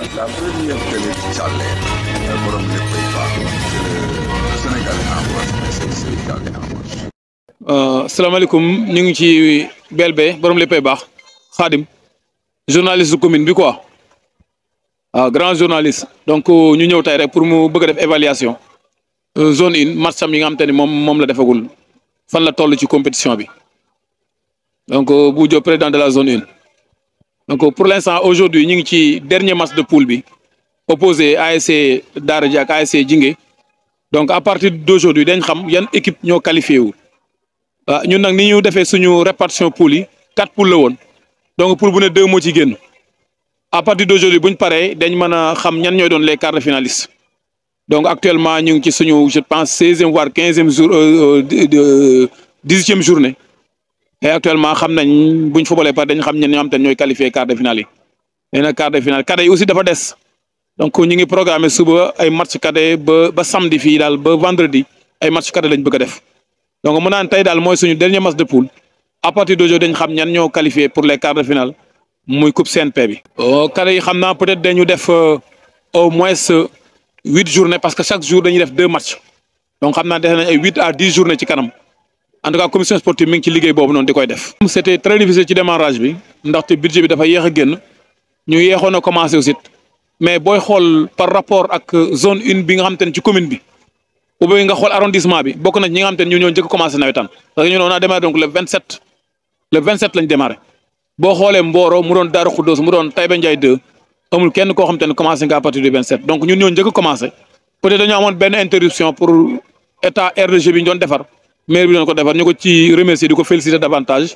La première télé ci jàllee borom léppay baax le Sénégal est en marche mais c'est le Sénégal est en marche. salaamaaleykum ñu ngi ci BLB borom léppay baax Khadim journaliste de commune bi quoi waaw grand journaliste donc ñu ñëw tey rek pour mu bëgg a def évaluation zone une match am yi nga xam te ni moom moom la defagul fan la toll ci compétition bi donc bu Diop président de la zone une donc pour l'instant aujourd'hui ñu ngi ci dernier match de poule bi opposé ASC Daara J ak ASC Jinge donc à partir d'aujourd'hui dañ xam yan équipe ñoo qualifié wu waaw ñun nag ni ñu defee suñu répartition poule yi quatre poules la woon donc poule bu ne deux moo ci génn à partir d'aujourd'hui bu ñu paree dañ mën a xam ñan ñooy doon les quarts de finalistes donc actuellement ñu ngi ci suñu je pense seizième voire quinzième jour dix-huitième journée et actuellement xam nañ buñ footballee par dañ xam ñen ñoo xam te ñooy qualifié quart de finale yi nee na quart de finale cadet yi aussi dafa des donc ñu ngi programmé suba ay match cadet ba ba samedi fii daal ba vendredi ay match cadet lañ bëgg a def donc mu naan tey daal mooy suñu dernier match de poule à partir d'aujourd'hui dañ xam ñan ñoo qualifié pour les quarts de finale muy coupe CNP bi. cadet yi xam naa peut-être dañu def au moins huit journées parce que chaque jour dañuy def deux matchs donc xam naa def nañ ay huit à dix journées ci kanam. en tout cas commission sportive mi ngi ci liggéey boobu noonu di koy def. c'était très difficile ci démarrage bi ndaxte budget bi dafa yéex a génn ñu yéexoon a commencé aussi mais booy xool par rapport ak zone une bi nga xam te ne ci commune bi ou bien nga xool arrondissement bi bokk na ñi nga xam te ne ñu ñoo njëkk commencé nawetaan parce que ñun on a démarré donc le 27 le 27 lañ démarré boo xoolee Mboro mu doon Darou Khoudoss mu doon Taïba Ndiaye 2 amul kenn koo xam te ne commencé nga à partir du 27 donc ñun ñoo njëkk a commencé peut-être dañoo amoon benn interruption pour état RDG bi ñu doon defar. maire bi doon ko defar ñu ko ci remercier di ko féliciter davantage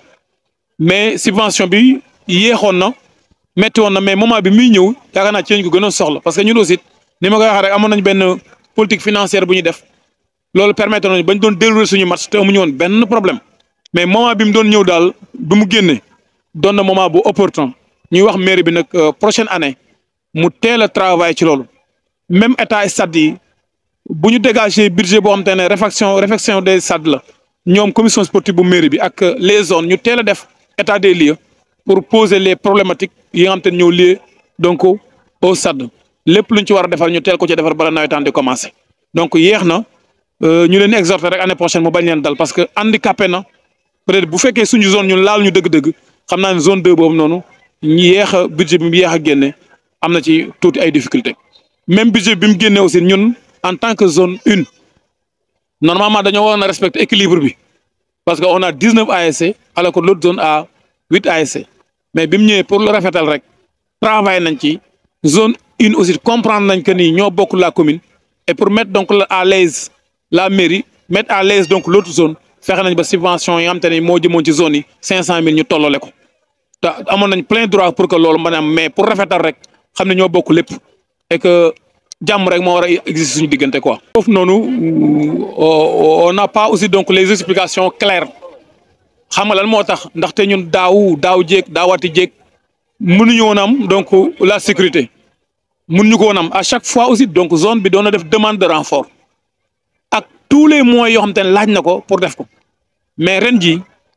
mais subvention bi yéexoon na metti woon na mais moment bi muy ñëw yaakaar naa ci lañ ko gën a soxla parce que ñun aussi ni ma koy waxee rek amoon nañ benn politique financière bu ñu def loolu permettre nañu bañ doon dérouler suñu match te amuñu woon benn problème mais moment bi mu doon ñëw daal bi mu génnee doon na moment bu opportun ñuy wax maire bi nag prochaine année mu teel a travail ci loolu même état stade yi bu ñu dégager budget boo xam te ne réfection réfection des stades la ñoom commission sportive bu mairie bi ak les zones ñu teel a def état des lieux pour poser les problématiques yi nga xam te ne ñoo lié donc au stade lépp luñ ci war a defar ñu teel ko ci defar bala nawetaan di commencer. donc yéex na ñu leen exhorter rek année prochaine mu bañ leen dal parce que handicapé na peut-être bu fekkee suñu zone ñun laal ñu dëgg-dëgg xam naa ne zone deux boobu noonu ñu yéex a budget bi mu yéex a génne am na ci tuuti ay difficultés même budget bi mu génne aussi ñun. en tant que zone une normalement dañoo waroon a respecter équilibre bi parce que on a dix neuf ASC alors que l'autre zone a huit ASC mais bi mu ñëwee pour le rafetal rek travail nañ ci zone une aussi comprendre nañ que ni ñoo bokk la commune et pour mettre donc à l'aise la mairie mettre à l'aise donc l'autre zone fexe nañ ba subvention yi nga xam te ne moo jëmoon ci zone yi cinq cent mille ñu tollale ko te amoon nañ plein droit pour que loolu mën a am mais pour rafetal rek xam ne ñoo bokk lépp et que jàmm rek moo war a exister suñu diggante quoi. foofu noonu on n'a pas aussi donc les explications claires xam nga lan moo tax ndaxte ñun daaw daaw jéeg daawati jéeg mënuñu woon am donc la sécurité mënuñu ko woon am à chaque fois aussi donc zone bi doon na def demande de renfort ak tous les moyens yoo xam te ne laaj na ko pour def ko mais ren ji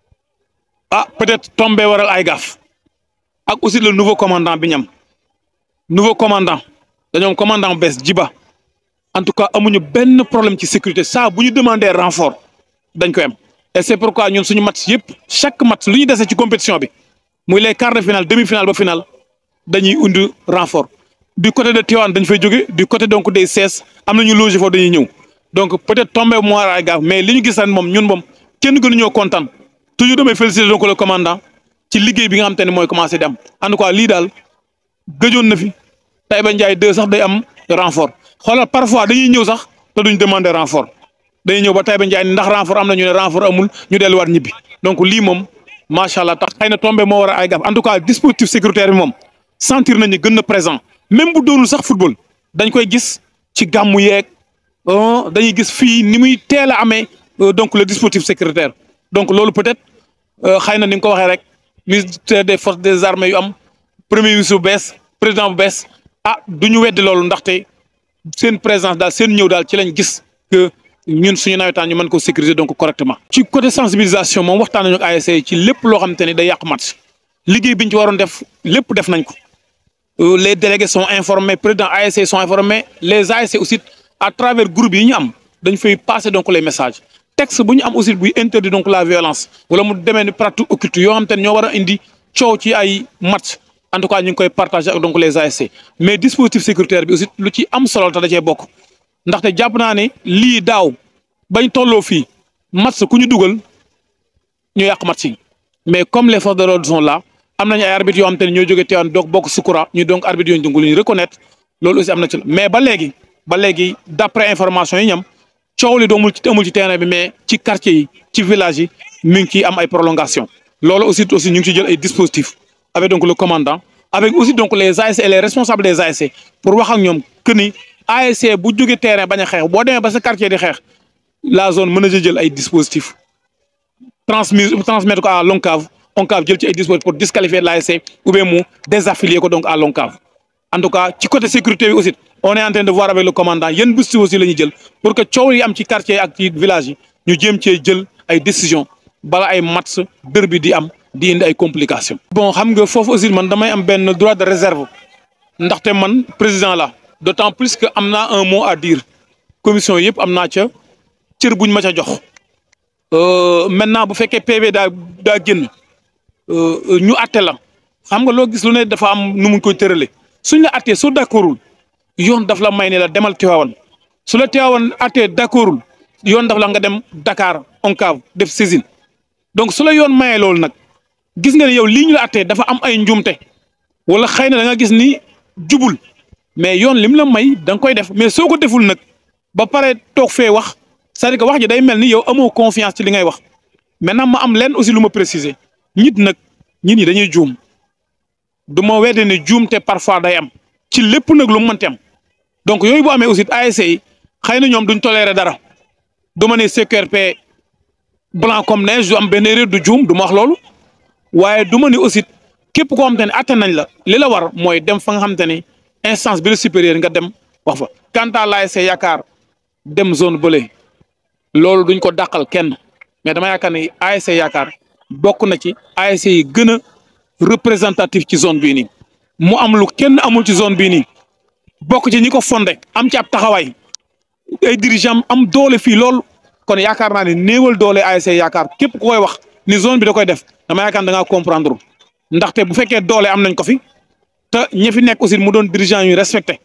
ah peut-être tombé waral ay gaaf ak aussi le nouveau commandant bi ñam nouveau commandant. dañoom commandant bees jiba en tout cas amuñu benn problème ci sécurité ça bu ñu demander renfort dañ koy am et c'est pourquoi ñun suñu match yëpp chaque match lu ñu dese ci compétition bi muy les quarts de finale demi-finale ba finale dañuy undi renfort du côté de Tivaouane dañ fay jóge du côté donc des CES am nañu loger foofu dañuy ñëw donc peut-être tombé moo ay gaaf mais li ñu gis ren moom ñun moom kenn gënu ñoo kontaan toujours damay féliciter donc le commandant ci liggéey bi nga xam te ne mooy commencé di am en tout cas lii daal gëjoon na fi. Taïba Ndiaye deux sax day am renfort xoolal parfois dañuy ñëw sax te duñ demander renfort dañuy ñëw ba Taïba Ndiaye ndax renfort am na ñu ne renfort amul ñu delluwaat ñibbi donc lii moom macha allah tax xëy na tombé moo war a ay gaf en tout cas dispositif sécuritaire bi moom sentir nañu gën na présent même bu doonul sax football dañ koy gis ci gàmmu yeeg dañuy gis fii ni muy teel a amee donc le dispositif sécuritaire donc loolu peut-être xëy na ni nga ko waxee rek ministère des forces des armées yu am premier ministre bu bees président bu bees. ah du ñu weddi loolu ndaxte seen présence daal seen ñëw daal ci lañ gis que ñun suñu nawetaan ñu mën ko sécuriser donc correctement. ci côté sensibilisation moom waxtaan nañu ak ASC ci lépp loo xamante ni day yàq match liggéey bi ñu ci waroon def lépp def nañ ko les délégués sont informés président ASC sont informés les ASC aussi à travers groupe yi ñu am dañ fay passer donc les messages texte bu ñu am aussi buy interdit donc la violence wala mu demee ni pratique occulte yoo xam te ne ñoo war a indi coow ci ay match en tout cas ñu ngi koy partager ak donc les ASC mais dispositif sécuritaire bi aussi lu ci am solo te da cee bokk ndaxte jàpp naa ne lii daaw bañ tolloo fii match ku ñu dugal ñu yàq match yi mais comme les forces de l'ordre sont là am nañu ay arbitres yoo xam te ne ñoo jógee teewaan donc bokk sukura ñu donc arbitres yooyu donc lu ñu reconnaître loolu aussi am na ci mais ba léegi ba léegi d'après information yi ñam coow li doomul ci amul ci terrain bi mais ci quartier yi ci village yi mi ngi ciy am ay prolongation loolu aussi aussi ñu ngi ci jël ay dispositifs avec donc le commandant avec aussi donc les ASC et les responsables des ASC pour wax ak ñoom que ni ASC bu jógee terrain bañ a xeex boo demee ba sa quartier di xeex la zone mën na jël ay dispositifs transmis transmettre ko à l'ONCAV ONCAV jël ci ay dispositifs pour disqualifier l'ASC ou bien mu désaffilier ko donc à l'ONCAV en tout cas ci côté sécurité bi aussi on est en train de voir avec le commandant yan bés aussi la ñuy jël pour que coow yi am ci quartier ak ci village yi ñu jéem cee jël ay décisions bala ay match dër bi di am di indi ay complications. bon xam nga foofu aussi man damay am benn droit de réserve ndaxte man président la d'autant plus que am naa un mot à dire commission yëpp am naa ca cër buñ ma ca jox. maintenant bu fekkee PV daa daa génn ñu àtte la xam nga loo gis lu ne dafa am nu mu koy tëralee suñ la àttee soo d'accordul yoon daf la may ne la demal Tivaouane su la Tivaouane àttee d'accordul yoon daf la nga dem Dakar ONCAV def saisine donc su la yoon mayee loolu nag gis nga ne yow lii ñu la àttee dafa am ay njumte wala xëy na da nga gis ni jubul mais yoon lim la may da nga koy def mais soo ko deful nag ba pare toog fee wax c'est-à-dire que wax ji day mel ni yow amoo confiance ci li ngay wax maintenant ma am leen aussi lu ma préciser nit nag nit ñi dañuy juum du ma wedde ne juum te parfois day am ci lépp nag lu mu mënti am donc yooyu bu amee aussi ASC yi xëy na ñoom duñ tolérer dara du ma ne CQRP blanc comme neige du am benn erreur du juum du ma wax loolu waaye du ma ne aussi képp koo xam te ne atte nañ la li la war mooy dem fa nga xam te ne instance bi la supérieure nga dem wax fa quant à l'ASC yaakaar dem zone bële loolu duñ ko dàqal kenn mais dama yaakaar ne ASC yaakaar bokk na ci ASC yi gën a représentatif ci zone bii nii mu am lu kenn amul ci zone bii nii bokk ci ñi ko fondé am ci ab taxawaay ay dirigeants am doole fii lool kon yaakaar naa ne néewal doole ASC yaakaar képp ku koy wax ni zone bi da koy def dama yaakaar da ngaa comprendre ndaxte bu fekkee doole am nañ ko fi te ñi fi nekk aussi mu doon dirigeant yu respecté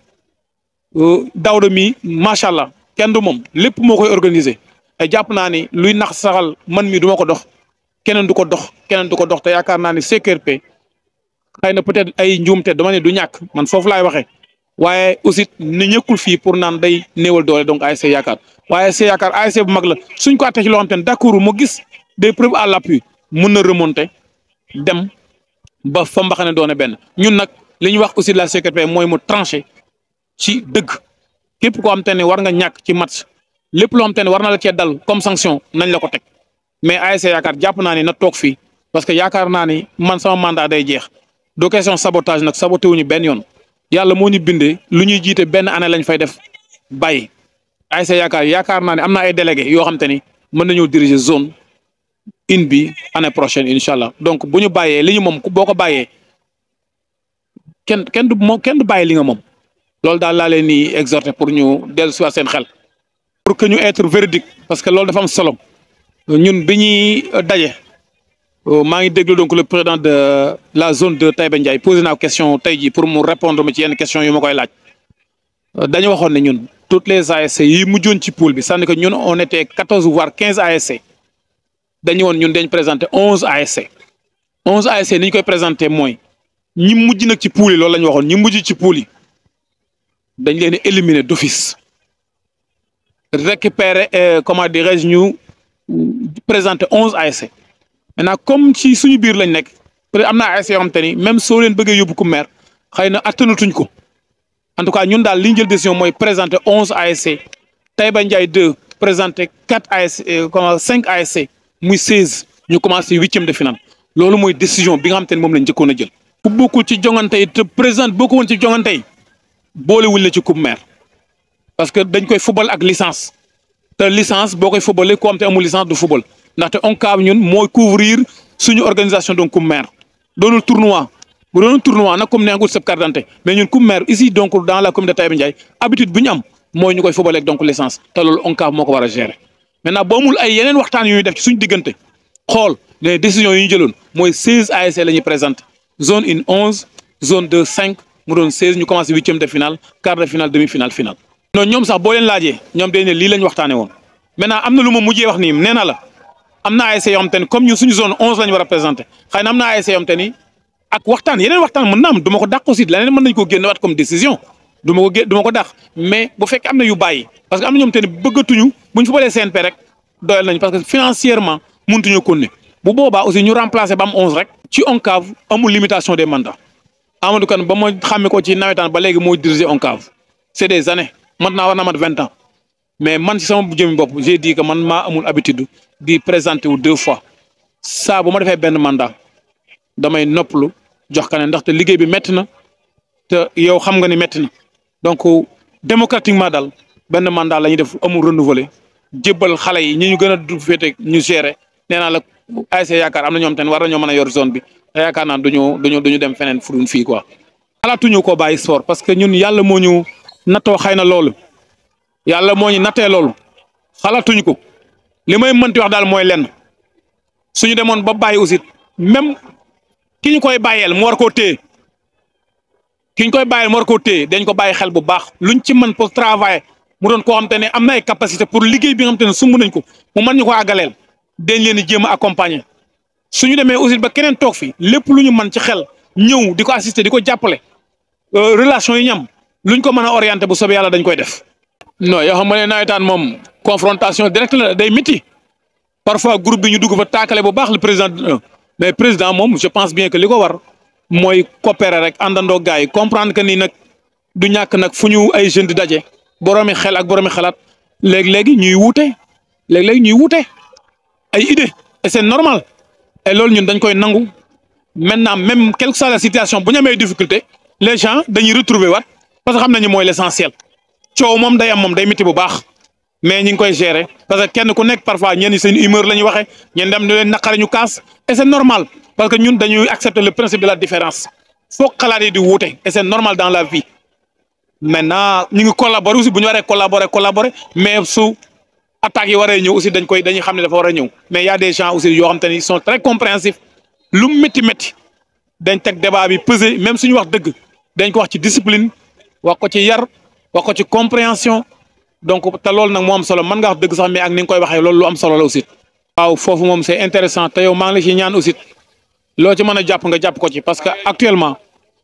Daouda mi macha allah kenn du moom lépp moo koy organiser te jàpp naa ni luy nax saxal man mi du ma ko dox keneen du ko dox keneen du ko dox te yaakaar naa ni CQRP xëy na peut-être ay njuumte dama ne du ñàkk man foofu laay waxee waaye aussi ne ñëkkul fii pour naan day néewal doole donc ASC yaakaar waaye ASC yaakaar ASC bu mag la suñ ko àttee ci loo xam te ne d'accord mu gis des preuves à l'appui mun na remonter dem ba fa mbaxane doone benn ñun nag li ñu wax aussi la CQRP mooy mu tranché ci dëgg képp koo xam te ne war nga ñàkk ci match lépp loo xam te ne war na la cee dal comme sanction nañ la ko teg mais ASC yaakaar jàpp naa ni na toog fii parce que yaakaar naa ni man sama mandat day jeex do question sabotage nag saboté wuñu benn yoon yàlla moo ñu bindee lu ñuy jiite benn année lañ fay def bàyyi ASC yaakaar yaakaar naa ne am na ay délégués yoo xam te ni mën nañoo diriger zone une bi année prochaine incha allah donc bu ñu bàyyee li ñu moom boo ko bàyyee kenn kenn du moom kenn du bàyyi li nga moom loolu daal laa leen ni exhorter pour ñu dellu si seen xel. pour que ñu être véridique parce que loolu dafa am solo ñun bi ñuy daje maa ngi déglu donc le président de la zone de Taïba Ndiaye posé naa question tey jii pour mu répondre ma ci yenn questions yu ma koy laaj dañu waxoon ne ñun toutes les ASC yi mujjoon ci pool bi c'est-à-dire que ñun on était quatorze voire quinze ASC dañu woon ñun dañ présenté onze ASC onze ASC ni ñu koy présenté mooy ñi mujj nag ci pool yi loolu la ñu waxoon ñi mujj ci pool yi dañ leen éliminer d'office récupérer comment dirais-je ñu présenter onze ASC maintenant comme ci suñu biir lañ nekk peut-être am na ASC yoo xam te ni même soo leen bëggee yóbbu ku maire xëy na attanatuñ ko en tout cas ñun daal li ñu jël décision mooy présenter onze ASC Taïba Ndiaye deux présenter quatre ASC comment cinq ASC muy seize ñu commencé huitième de finale loolu mooy décision bi nga xam te ni moom lañ njëkkoon a jël. ku bokkul ci jongante yi te président boo ko woon ci jongante yi boolewuñ la ci coupe maire parce que dañ koy football ak licence te licence boo koy footballee ku am te amul licence du football ndaxte ONCAV ñun mooy couvrir suñu organisation donc coupe maire doonul tournoi bu doon tournoi nag comme neexul sab carte d'identité mais ñun coupe maire ici donc dans la commune de Taïba Ndiaye habitude bu ñu am mooy ñu koy fubaleeg donc licence te loolu ONCAV moo ko war a gérer maintenant boo amul ay yeneen waxtaan yu ñuy def ci suñu diggante xool les décisions yi ñu jëloon mooy seize ASC la ñuy présenté zone une onze zone deux cinq mu doon seize ñu commencé huitième de finale quart de finale demi finale finale. non ñoom sax boo leen laajee ñoom dañ ne lii la ñu waxtaanee woon maintenant am na lu ma mujjee wax nii nee na la am na ASC yoo xam te ni comme ñun suñu zone onze la ñu war a présenté xëy na am na ASC yoo xam te ni ak waxtaan yeneen waxtaan mën na am du ma ko dàq aussi leneen mën nañu ko génnewaat comme décision du ma ko gé du ma ko dàq mais bu fekkee am na yu bàyyi parce que am na ñoom te ni bëggatuñu buñ fa balee CNP rek doyal nañu parce que financièrement mëntuñu ko ne bu boobaa aussi ñu remplacer ba am onze rek ci ONCAV amul limitation des mandats Amadou Kane ba ma xàmme ko ci nawetaan ba léegi moo diriger ONCAV c'est des années maintenant war na mat vingt ans mais man ci sama jëmi bopp j'ai dit que man maa amul habitude di présenter wu deux fois saa bu ma defee benn mandat damay noppalu jox ka ne ndaxte liggéey bi métti na te yow xam nga ni métti na donc démocratiquement daal benn mandat la ñuy def amul renouveler jébbal xale yi ñi ñu gën a du féete ñu gérer nee naa la ASC yaakaar am na ñoom tamit war nañoo mën a yor zone bi te yaakaar naa duñu duñu duñu dem feneen fu dul fii quoi. xalaatuñu ko bàyyi sport parce que ñun yàlla moo ñu nattoo xëy na loolu yàlla moo ñu nattee loolu xalaatuñu ko li may mënti wax daal mooy lenn suñu demoon ba bàyyi aussi même ki ñu koy bàyyeel mu war koo téye ki ñu koy bàyyeel mu war koo téye dañ ko bàyyi xel bu baax luñ ci mën pour travailler mu doon koo xam te ne am na ay capacité pour liggéey bi nga xam te ne sumb nañ ko mu mën ñu ko àggaleel dañ leen di jéem a accompagner suñu demee aussi ba keneen toog fi lépp lu ñu mën ci xel ñëw di ko assister di ko jàppale relation yi ñam luñ ko mën a orienter bu soobee yàlla dañ koy def. non yoo xam nga ne nawetaan moom confrontation directe la day métti parfois groupe bi ñu dugg fa taakale bu baax le président mais président moom je pense bien que li ko war mooy coopérer rek àndandoo gars yi comprendre que ni nag du ñàkk nag fu ñu ay jeunes di daje boroomi xel ak boroomi xalaat léegi-léegi ñuy wuute léegi-léegi ñuy wuute ay idée et c'est normal et loolu ñun dañ koy nangu maintenant même quelle que soit la situation bu ñu amee difficulté les gens dañuy retrouver waat parce que xam nañu mooy l'essentiel coow moom day am moom day métti bu baax mais ñi ngi koy gérer parce que kenn ku nekk parfois ñenn seen humeur la ñuy waxee ñenn dem ñu leen naqare ñu kaas et c'est normal parce que ñun dañuy accepter le principe de la différence foog xalaat yi di wuute et c'est normal dans la vie maintenant ñu ngi collaborer aussi bu ñu waree collaborer collaborer mais su attaques yi waree ñëw aussi dañ koy dañuy xam ne dafa war a ñëw mais y a des gens aussi yoo xam te ni ils sont très compréhensifs lu métti métti dañ teg débat bi peser même suñu wax dëgg dañ ko wax ci discipline wax ko ci yar wax ko ci compréhension donc te loolu nag moo am solo mën nga wax dëgg sax mais ak ni nga koy waxee loolu lu am solo la aussi. waaw foofu moom c'est intéressant te yow maa ngi la ci ñaan aussi loo ci mën a jàpp nga jàpp ko ci parce que actuellement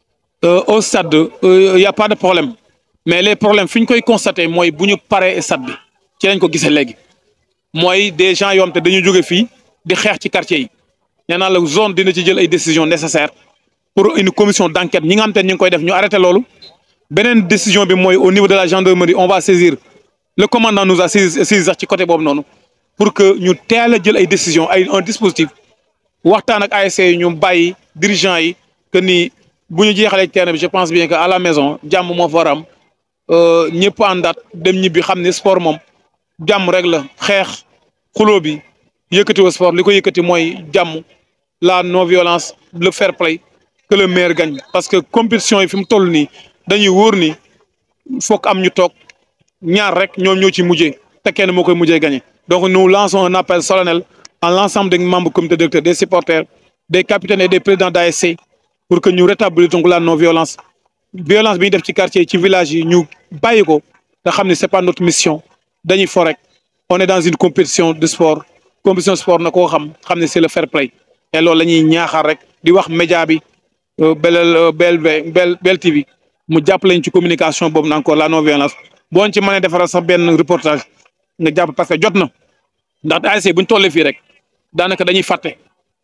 au stade y a pas de problème mais les problèmes fi ñu koy constater mooy bu ñu paree stade bi ci lañ ko gisee léegi mooy des gens yoo xam te dañuy jóge fii di xeex ci quartier yi nee naa la zone dina ci jël ay décisions nécessaires pour une commission d'enquête ñi nga xam te ñu ngi koy def ñu arrêté loolu beneen décision bi mooy au niveau de la gendarmerie on va saisir le commandant nous a saisi sax ci côté boobu noonu pour que ñu teel a jël ay décisions ay un dispositif waxtaan ak ASC yi ñu bàyyi dirigeants yi que ni bu ñu jeexalee terrain bi je pense bien que à la maison jàmm moo fa war a am ñëpp àndaat dem ñibbi xam ne sport moom jàmm rek la xeex xuloo bi yëkkati wa sport li ko yëkkati mooy jàmm la non violence le fair play que le meilleur gagne parce que compétition yi fi mu toll nii dañuy wóor ni fokk am ñu toog ñaar rek ñoom ñoo ci mujjee te kenn moo koy mujjee gagné donc nous lançons un appel solennel à l'ensemble des membres du comité directeur des supporters des capitaines et des présidents d'ASC pour que ñu rétablir donc la non violence violence bi ñu def ci quartier ci village yi ñu bàyyi ko te xam ne c'est pas notre mission dañuy fo rek on est dans une compétition de sport compétition sport na koo xam xam ne c'est le fair play et loolu la ñuy ñaaxaar rek di wax média bi belel BLV Bel Bel TV mu jàppale ñu ci communication boobu encore la non violence boo ci mënee defaral sax benn reportage nga jàpp parce que jot na ndax ASC bu ñu tollee fii rek daanaka dañuy fàtte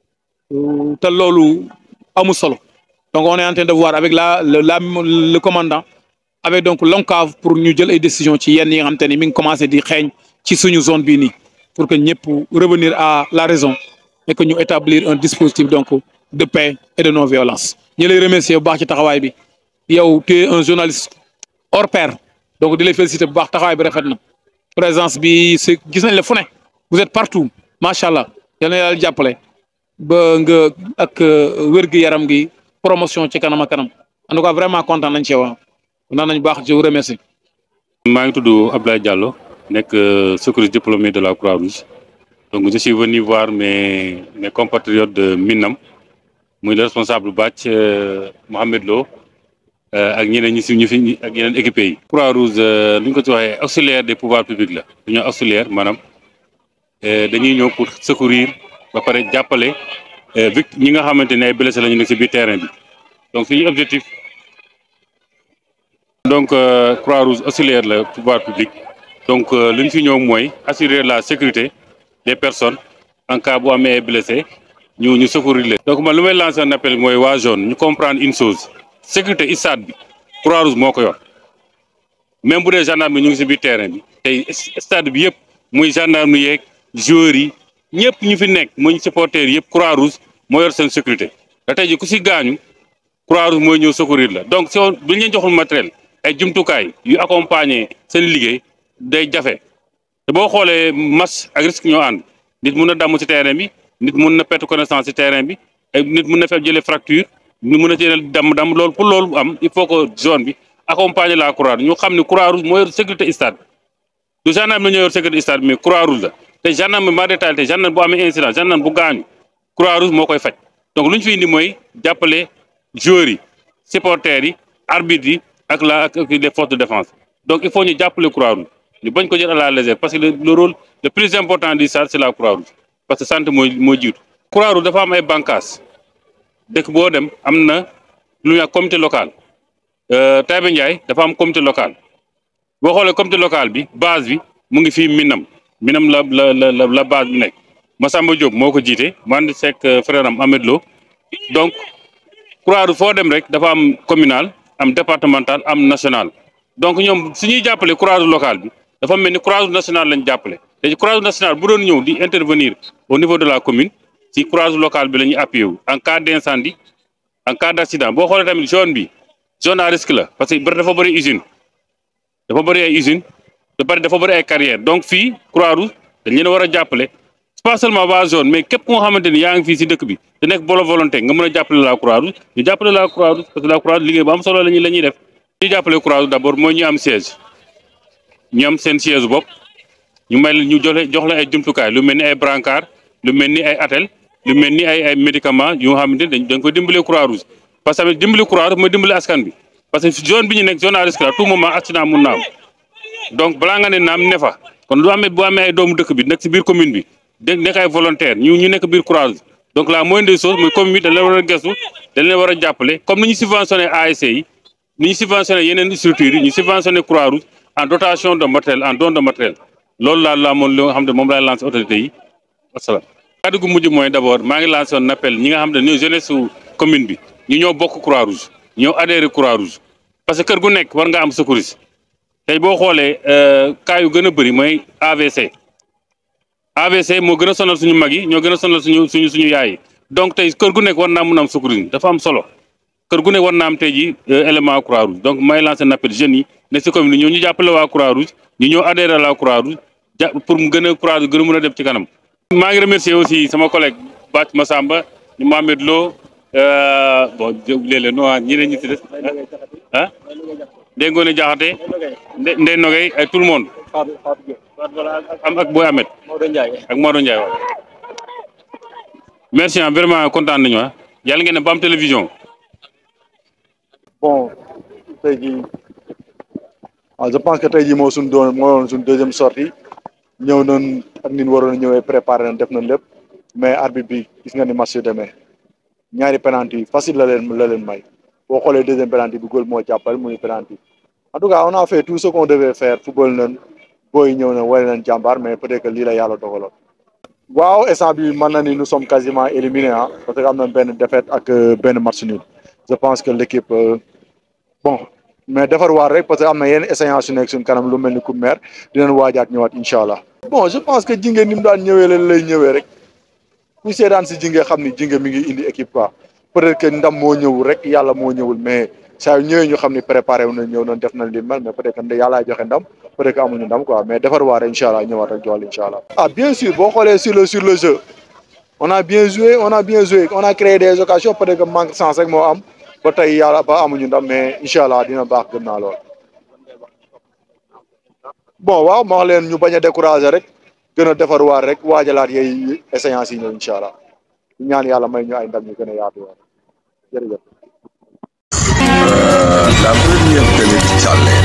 te loolu amul solo donc on est en train de voir avec la le la le commandant avec donc l'ONCAV pour ñu jël ay décisions ci yenn yi nga xam te ni mi ngi commencé di xeeñ ci suñu zone bii nii pour que ñëpp revenir à la raison et que ñu établir un dispositif donc de paix et de non violence. ñu lay remercier bu baax ci taxawaay bi yow tu es un journaliste hors pair donc di lay féliciter bu baax taxawaay bi rafet na présence bi c'est gis nañ la fu ne vous êtes partout macha allah yal na yàlla jàppale ba nga ak wér-gu-yaram gi promotion ci kanam ak kanam en tout cas vraiment content nañ ci waaw kontaan nañ baax je vous remercie. maa ngi tudd Abdoulaye Diallo nekk secouriste diplômé de la Croix-Rouge donc je suis venu voir mes mes compatriotes de Minam muy le responsable bàcc Mohamed Lo ak ñeneen ñi si ñu fi ak yeneen équipés yi. Croix-Rouge lu ñu ko ci waxee auxiliaire des pouvoirs publics la dañoo auxiliaire maanaam dañuy ñëw pour secourir ba pare jàppale vict ñi nga xamante ne ay blessé la ñu nekk si biir terrain bi donc suñu objectif. donc Croix-Rouge auxiliaire la pouvoir public donc li ñu fi ñëw mooy assurer la sécurité des personnes en cas bu amee blessé ñu ñu secourir leen. donc man lu may lancer un appel mooy waa zone ñu comprendre une chose sécurité stade bi Croix-Rouge moo ko yor même bu dee gendarme ñu ngi si biir terrain bi tey stade bi yëpp muy gendarme yeeg joueurs yi ñëpp ñu fi nekk muy supporters yëpp Croix-Rouge moo yor seen sécurité da tey ji ku si gaañu Croix-Rouge mooy ñëw secourir la donc si bu ñu leen joxul matériel. ay jumtukaay yu accompagner seen liggéey day jafe te boo xoolee match ak risque ñoo ànd nit mun na damm ci terrain bi nit mun na perte connaissance ci terrain bi ay nit mun na fee jëlee fracture nit mun na jëlee damm-damm loolu pour loolu am il faut que zone bi accompagner la Croix-Rouge ñu xam ne Croix-Rouge moo yor sécurité stade du gendarme la ñoo yor sécurité stade mais Croix-Rouge la te gendarme ma détaillé te gendarme bu amee incident gendarme bu gaañu Croix-Rouge moo koy faj donc lu ñu fi indi mooy jàppale joueurs yi supporters yi arbitres yi. ak la ak les forces de défense donc il faut ñu jàppale Croix-Rouge ñu bañ ko jël à la légère parce que le rôle le plus important du SAR c'est la Croix-Rouge parce que santé mooy moo jiitu. Croix-Rouge dafa am ay bànqaas dëkk boo dem am na lu ñuy wax comité local Taïba Ndiaye dafa am comité local boo xoolee comité local bi base bi mu ngi fii Minam Minam la la la la base bi nekk Massamba Diop moo ko jiite man di sekk frère am Ahmed Lo donc Croix-Rouge foo dem rek dafa am communal. am départemental am national donc ñoom su ñuy jàppale Croix-Rouge locale bi dafa mel ni Croix-Rouge nationale lañ jàppale te Croix-Rouge nationale bu doon ñëw di intervenir au niveau de la commune ci Croix-Rouge locale bi la ñuy appuyé wu en cas d'incendie en cas d'accident boo xoolee tamit zone bi zone à risque la parce que bëri dafa bëri usine dafa bëri ay usine da bëri dafa bëri ay carrière donc fii Croix-Rouge dañ leen a war a jàppale pas seulement waa zone mais képp ku nga xamante ni yaa ngi fii si dëkk bi te nekk bolo volonté nga mën a jàppale la Croix-Rouge ñu jàppale la Croix-Rouge parce que la Croix-Rouge liggéey bu am solo la ñuy la ñuy def ñu jàppale Croix-Rouge d'abord mooy ñu am siège ñu am seen siège bopp ñu may la ñu joxe jox la ay jumtukaay lu mel ni ay brancard lu mel ni ay attel lu mel ni ay ay médicaments yu nga xamante ni dañ dañ ko dimbale Croix-Rouge parce que tamit dimbali Croix-Rouge mooy dimbali askan bi parce que zone bi ñu nekk zone à risque la tout moment accident mun na am donc balaa nga ne naam ne fa kon lu amee bu amee ay doomu dëkk bi nekk si biir commune bi dégg nekk ay volontaire ñu ñu nekk biir Croix-Rouge donc la moindre des choses mooy commune bi dañ leen war a gëstu dañ leen war a jàppale comme ni ñu subventionné ASC yi ni ñu subventionné yeneen structures yi ñu subventionné Croix-Rouge en dotation de matériel en don de matériel loolu laa la moon li nga xam ne moom laay lancé autorités yi wasalaam. kàddu gu mujj mooy d' abord maa ngi lancé un appel ñi nga xam ne ñooy jeunesse su commune bi ñu ñoo bokk Croix-Rouge ñoo adhéré Croix-Rouge parce que kër gu nekk war nga am secouriste tey boo xoolee cas yu gën a bëri mooy AVC. AVC moo gën a sonal suñu mag yi ñoo gën a sonal suñu suñu suñu yaay yi donc tey kër gu nekk war naa mun a am secourisme dafa am solo kër gu nekk war naa am tey ji élément Croix-Rouge donc may lancer un appel jeunes yi ne si commune ñoo ñu jàppale waa Croix-Rouge ñu ñëw adhéré à la Croix-Rouge ja pour mu gën a Croix-Rouge gën a mën a dem ci kanam. maa ngi remercier aussi sama collègue Bac Massamba ñu Mohamed Lo bon léeg-léeg no ñeneen ñi si des ah Ndeye Ngone Diakhaté Ndeye Nogay ak tout le monde. am ak Boy Ahmed ak Maodo Ndiaye waaw merci vraiment kontaan nañu ah yàlla ngeen ne ba am télévision. bon tey jii ah je pense que tey jii moo suñ doon moo doon suñ deuxième sortie ñëw nañ ak ni ñu waroon a ñëwee préparé nañ def nañ lépp mais arbitre bi gis nga ni match yu demee ñaari penalty yi facile la leen la leen may boo xoolee deuxième penalty bi góol moo jàppal muy penalty en tout cas on a fait tout ce qu'on devait faire football nañ booy ñëw na wane nañ jàmbaar mais peut-être que lii la yàlla dogaloon. waaw instant bi mën na ni nous sommes quasiment éliminés ah parce que am na benn défaite ak benn match nul je pense que l'équipe bon mais defar waar rek parce que am na yenn échéances yu nekk suñ kanam lu mel ni coupe mère dinañ waajaat ñëwaat incha allah. bon je pense que jinge ni mu daan ñëwee leen lay ñëwee rek ku seedaan si jinge xam ni jinge mi ngi indi équipe quoi peut-être que ndam moo ñëwul rek yàlla moo ñëwul mais saa yu ñëwee ñu xam ni préparé wu na ñëw nañ def nañ li mel mais peut-être que yàllaay joxe ndam peut-être que amuñu ndam quoi mais defar waar incha allah ñëwaat ak jool incha allah. ah bien sûr boo xoolee sur le sur le jeu on a bien joué on a bien joué on a créé des occasions peut-être que manque de chance rek moo am ba tey yàlla ba amuñu ndam mais incha allah dina baax gëm naa lool. bon waaw ma wax leen ñu bañ a décourager rek gën a defarwaat rek waajalaat yooyu échéances yi ñëw incha allah ñaan yàlla may ñu ay ndam ñu gën a yaatu waat jërëjëf. la première télé ci Thialé